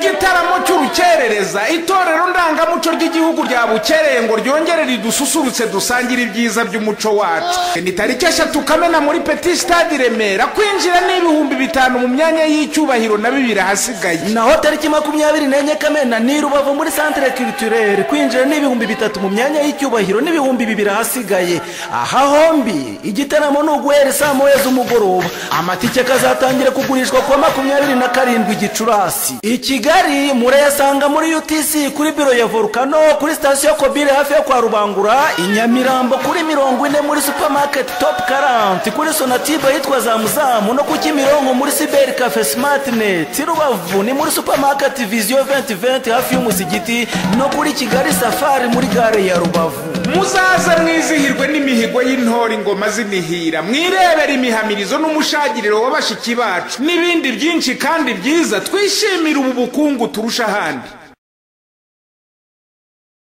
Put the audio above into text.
gitaramo cy'urukerereza itorero ndangamuco ry'igihugu ryabukereye ngo ryongere ridususurutse dusangire ibyiza by'umuco wacu ni tariki eshatu kamena muri petit stade i remera kwinjira ni ibihumbi bitanu mu myanya y'icyubahiro na bibiri ahasigaye naho tariki makumyabiri n'enye kamena ni i rubavu muri centre culturel kwinjira ni ibihumbi bitatu mu myanya y'icyubahiro n'ibihumbi bibiri ahasigaye aha hombi igitaramo ni uguhera saa moya z'umugoroba amatike akazatangira kugurishwa kuwa makumyabiri na karindwi gicurasi i kigali murayasanga muri utc kuri biro ya volcano kuri sitasiyo kobire hafi yo kwa rubangura i nyamirambo kuri mirongo ine muri supamaketi topu karanti kuri sonatiba yitwa zamuzamu no ku kimironko muri siberi kafe simatineti rubavu ni muri supamaketi viziyo 2020 hafi y'umusigiti no kuri kigali safari muri gare ya rubavu muzaze mwizihirwe n'imihigo y'intore ingoma z'imihira mwirebere imihamirizo n'umushagiriro w'abashiki bacu n'ibindi byinshi kandi byiza twishimire ubu bukungu turusha ahandi